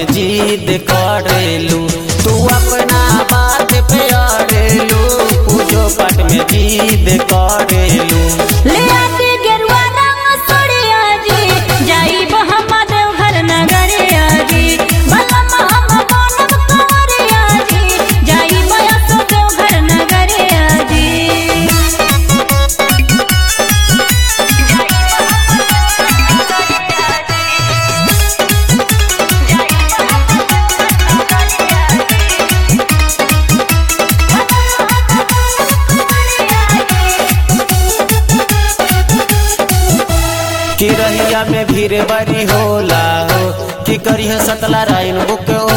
में जिद करेलू तू अपना बात पे अड़ेलू पूजो पाठ में जिद करेलू ले आके गेरुआ रंग सोड़िया जी जाइब हम देवघर नगरिया जी बलम हम बनब कंवरिया जी जाइब असो देवघर नगरिया जी कि रहिया में भीड़ बड़ी होला हो कि करिह सतला राइन बुक